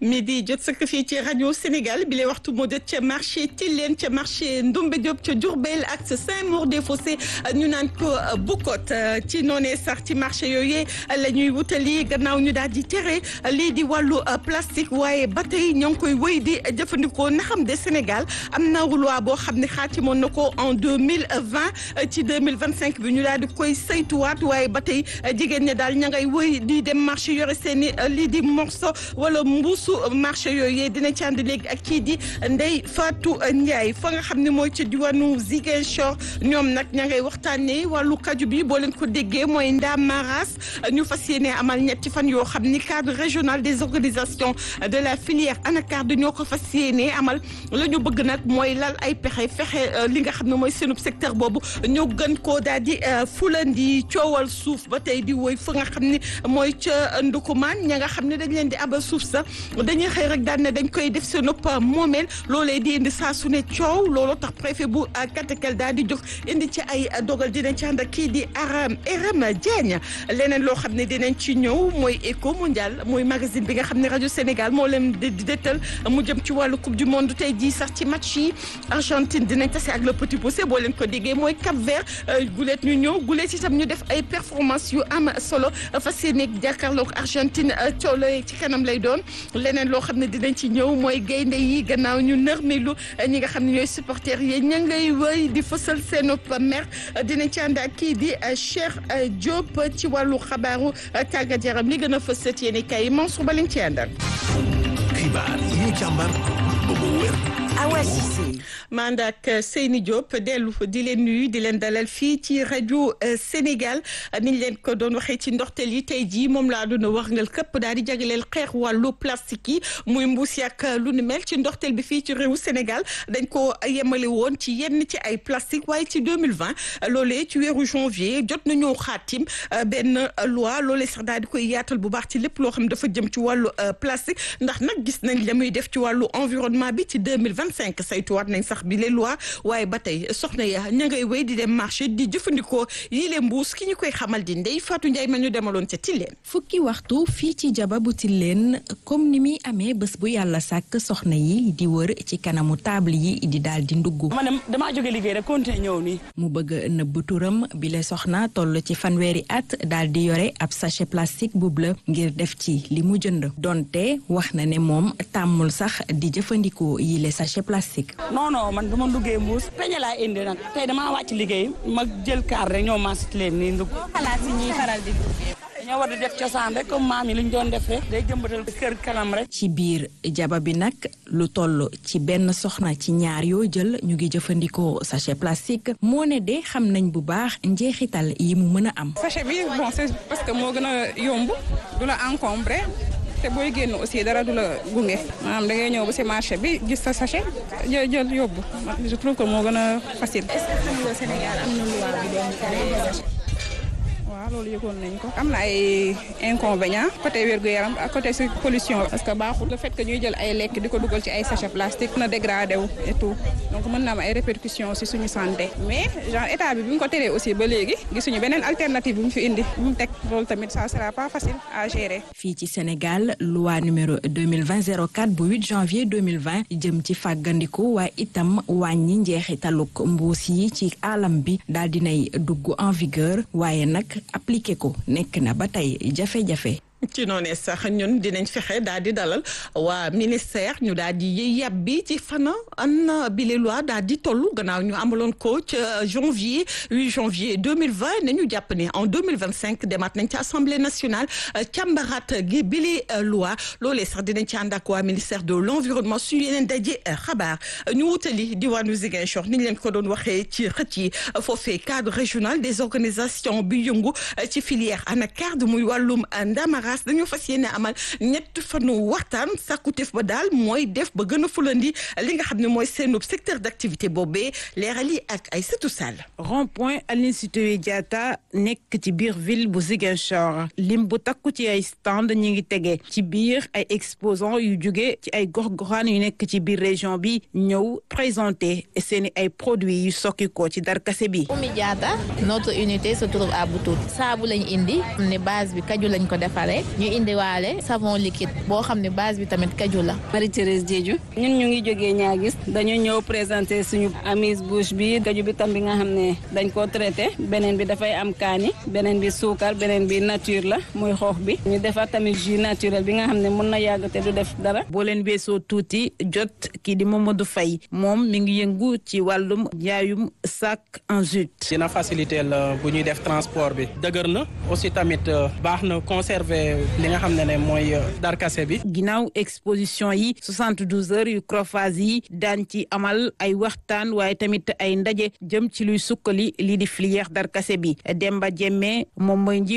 mi di jot sëkk fii ci rajo Sénégal bi lay waxtu moo jot ca marché Tilène ca marché Ndombe Diop ca Diourbel ak ca Saint-Maur-des-Fossés ñu naan ko Bukot ci noonee sax ci marché yooyu la ñuy wutali gannaaw ñu daal di tere lii di wàllu plastique waaye ba tey ñoo ngi koy wëy di jëfandikoo na xam de Sénégal am na loi boo xam ne xaatimoon na ko en deux mille vingt ci deux mille vingt cinq bi ñu daal di koy saytuwaat waaye ba tey jigéen ñi daal ña ngay wëy di dem marché yore seen i lii di morceau wala mbuusu marché yooyu dina ci ànd léegi ak kii di Ndeye Fatou Ndiaye fa nga xam ne mooy ci diwaanu Ziguinchor ñoom nag ña ngay waxtaanee wàllu kaju bi boo leen ko déggee mooy Ndam Maras ñu fas yéene amal ñetti fan yoo xam ni cadre régional des organisations de la filière anacarde ñoo ko fas yéene amal la ñu bëgg nag mooy lal ay pexe fexe li nga xam ne mooy seenub secteur boobu ñoo gën koo daal di fulandi coowal suuf ba tey di woy fa nga xam ne mooy ca Ndukumaan ña nga xam ne dañ leen di abal suuf sa dañuy xëy rek daan ne dañ koy def seen ëpp moomeel loolee di indi saa su ne coow loolu tax préfet bu Katakel daal di jóg indi ci ay dogal dinañ ci ànd ak kii di Aram Aram Diagne leneen loo xam ne dinañ ci ñëw mooy Eco Mondial mooy magazine bi nga xam ne rajo Sénégal moo leen di dëttal mu jëm ci wàllu coupe du monde tey jii sax ci match yi Argentine dinañ tase ak le petit poussé boo leen ko déggee mooy Cap Vert guleet ñu ñëw guleet itam ñu def ay performance yu am solo fas yéene jàkkaarloog Argentine coow la ci kanam lay doon leneen loo xam ne dinañ ci ñëw mooy gaynde yi gannaaw ñu nërmelu ñi nga xam ne ñooy supporters yi ña ngay wëy di fësal seen mer dinañ ci ànd ak kii di Cheikh Diop ci wàllu xabaaru tàggat yaram li gën a fës sët yéen kay Mansour ba leen ci àndal. xibaar yi ñu càmbar ba mu wér. Awa Cissé. man ak Seyni Diop dellu di leen nuyu di leen dalal fii ci rajo Sénégal niñ leen ko doon waxee ci ndorteel yi tey jii moom laa doon wax ngal këpp daal di jagleel xeex wàllu plastique yi muy mbuus yak lu ni mel ci ndorteel bi fii ci réewu Sénégal dañ ko yemale woon ci yenn ci ay plastique waaye ci 2020 loolee ci weeru janvier jot nañoo xaatim benn loi loolee sax daal di koy yaatal bu baax ci lépp loo xam dafa jëm ci wàllu plastique ndax nag gis nañ la muy def ci wàllu environnement bi ci 2020 25 saytuwaat nañ sax bi les lois waaye ba tey soxna ya ña ngay wéy di dem marché di jëfandikoo yi leen mbuus ki ñu koy xamal di Ndeye Fatou Ndiaye ma ñu demaloon ca Tilène fukki waxtu fii ci jaba bu Tilène comme ni muy amee bés bu yàlla sàkk soxna yi di wër ci kanamu table yi di daal di ndugg man damaa jóge liggéey rek continuer ñëw nii mu bëgg nëbb turam bi le soxna toll ci fanweeri at daal di yore ab sachet plastique bu bleu ngir def ci li mu jënd donte wax na ne moom tàmmul sax di jëfandikoo yi le sachet plastique. non non man du ma duggee mbuus peñe laa indi nag tey damaa wàcc liggéey ma jël kaar rek ñoo maasit leen nii ndugg xalaat si ñuy faral di duggee. dañoo war di def cosaan rek comme maam yi lu ñu doon def rek day jëmbatal kër kanam rek. ci biir jaba bi nag lu toll ci benn soxna ci ñaar yoo jël ñu ngi jëfandikoo sachet plastique moo ne de xam nañ bu baax njeexital yi mu mën a am. sachet bi bon c'est parce que moo gën a yomb du la encombré. te booy génn aussi dara du la gunge maanaam da ngay ñëw ba ci marché bi gis sa sachet jël jël yóbbu je trouve que moo gën a facile. est-ce que xam nga Sénégal am na loi bi doon tere sachet. waaw loolu yëgoon nañ ko am na ay inconvénients côté wérgu yaram ak côté si pollution parce que baaxul le fait que ñuy jël ay lekk di ko dugal ci ay sachet plastique na dégradé wu et tout donc mën na am ay répercussions si suñu santé mais genre état bi bi mu ko teree aussi ba léegi gisuñu beneen alternative bu mu fi indi bu mu teg loolu tamit ça sera pas facile à gérer. fii ci Sénégal loi numéro 2020 04 bu 8 janvier 2020 jëm ci fàggandiku waaye itam wàññi njeexitaluk mbuus yi ci alam bi daal dinay dugg en vigueur waaye nag appliqué ko nekk na ba tey jafe-jafe ci noonee sax ñun dinañ fexe daal di dalal waa ministère ñu daal di yëy yàbbi ci fana an bile loi daal di toll gannaaw ñu amaloon ko ca janvier 8 janvier 2020 nañu jàpp ne en 2025 demaat nañ ci assemblée nationale càmbaraat gi bile loi loolee sax dinañ ci ànd ak waa ministère de l'environnement suñu yeneen daje xabaar ñu wutali diwaanu Ziguinchor ni ñu leen ko doon waxee ci xët yi foofee cadre régional des organisations bi yëngu ci filière anacarde muy wàllum ndamara dañoo fas yéene amal ñett fanu waxtaan sàkkuteef ba daal mooy def ba gën a fulandi li nga xam ne mooy seenub secteur d'activité boobee leeral yi ak ay sëtu sall rond point Aline Sitoé Diatta nekk ci biir ville bu Ziguinchor lim bu takku ci ay stand ñi ngi tege ci biir ay exposants yu jóge ci ay gox-goxaan yu nekk ci biir région bi ñëw présenter seeni ay produits yu sokki ko ci darkase bi Oumy Diatta notre unité se trouve à Boutout saabu lañ indi ne base bi kaju lañ ko defaree pare ñu indiwaale savon liquide boo xam ne base bi tamit kaju la. Marie Thérèse Diédhiou ñun ñu ngi jógee ñaagis dañu ñëw présenter suñu amise bouche bi kaju bi tam bi nga xam ne dañ koo traité beneen bi dafay am kaani beneen bi suukar beneen bi nature la muy xoox bi ñu defar tamit jus naturel bi nga xam ne mën na yàgg te du def dara. boo leen weesoo tuuti jot kii di Mamadou Faye moom mi ngi yëngu ci wàllum jaayum sac en jute. dina faciliter la bu ñuy def transport bi dëgër na aussi tamit baax na conserver li nga xam ne ne mooy darkase bi. ginnaaw exposition yi 72 heures yu Crofaz yi daan ci amal ay waxtaan waaye tamit ay ndaje jëm ci luy sukkali lii di filière darkase bi Demba Jemme moom mooy